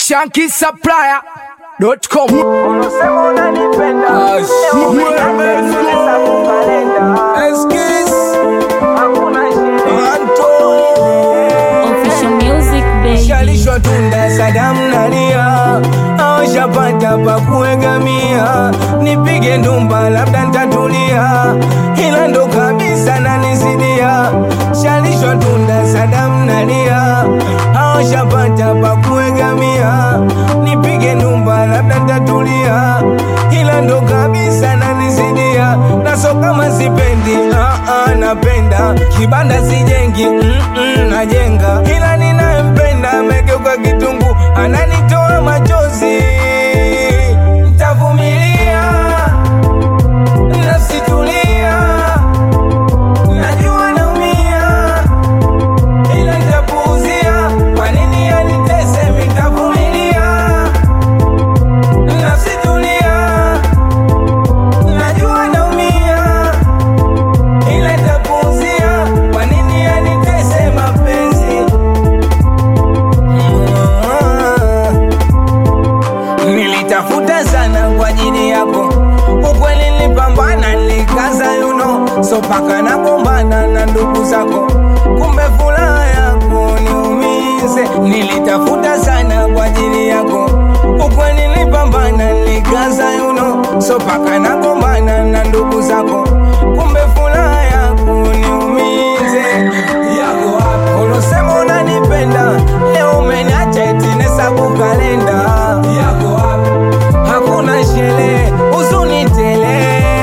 shankisupplier.com Unasema unanipenda Ah, Leo shit. umeniacha kukalenda Hakuna sherehe Official music baby. Shalishwa tunda Sadamu nalia awashapata pa kuegamia, nipige ndumba labda ntatulia, ila ndo kabisa nanisidia. Shalishwa tunda Sadamu nalia awashapata pa kuegamia, nipige ndumba labda ntatulia, ila ndo kabisa nanisidia. Naso kama sipendi ah, ah, napenda kibanda sijengi mm, mm, najenga, ila ninayempenda amegeuka kitungu, ananitoa machozi. Ntavumilia, nasitulia, najua naumia, ila ntapuuzia. Kwa nini anitese? Nitavumilia, nasitulia, najua naumia ila nitapuuzia. Kwa nini anitese mapenzi? Nilitafuta sana kwa ajili yako, ukweli nilipambana, nilikaza yuno, so paka nagombana na ndugu zako, kumbe furaha yako niumize. Nilitafuta sana kwa ajili yako, ukweli nilipambana, nilikaza yuno, so paka nagombana na ndugu zako, kumbe furaha yako niumize. Yako wapi? Unasema unanipenda, leo umeniacha eti nahesabu kalenda. Yako wapi? Hakuna sherehe, huzuni tele.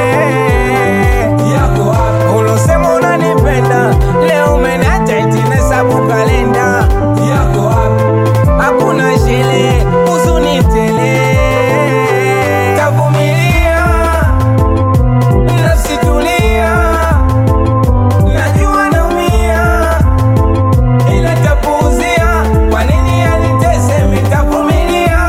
Yako wapi? Unasema unanipenda, leo umeniacha eti nahesabu kalenda. Yako wapi? Hakuna sherehe, huzuni tele. Tavumilia, nasitulia, najua naumia ila tapuuzia. Kwa nini anitese? Mitavumilia,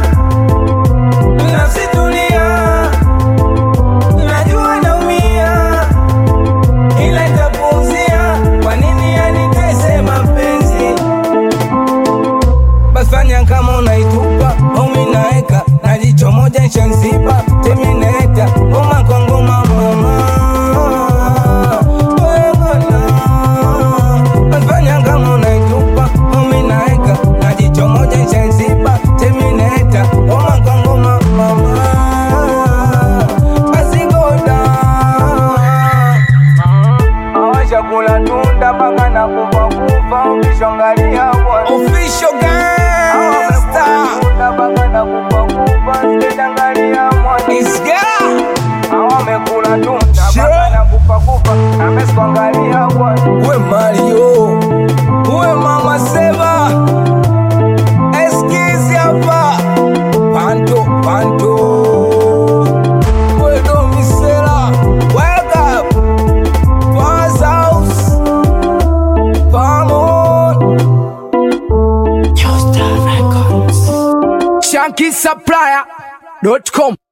nasitulia, najua naumia, ila tapuuzia. Kwa nini anitese mapenzi? Basi fanya kama unaitupa au mimi naeka na jicho moja shanziba terminator ngoma kwa ngoma mama Wewe bwana. Basi fanya kama unaitupa au mimi naeka na jicho moja shanziba terminator ngoma kwa ngoma mama Basi goda awashakula tunda mpaka na kufa kufa ukishongalia bwana official gangsta mpaka na kufa kufa sikiangalia mwana isga awamekula tunda mpaka na kufa kufa amesikuangalia bwana we Mario we mama Seba eskizi hapa panto panto we domisela wake up Pass house, Pamon. shankisupplier.com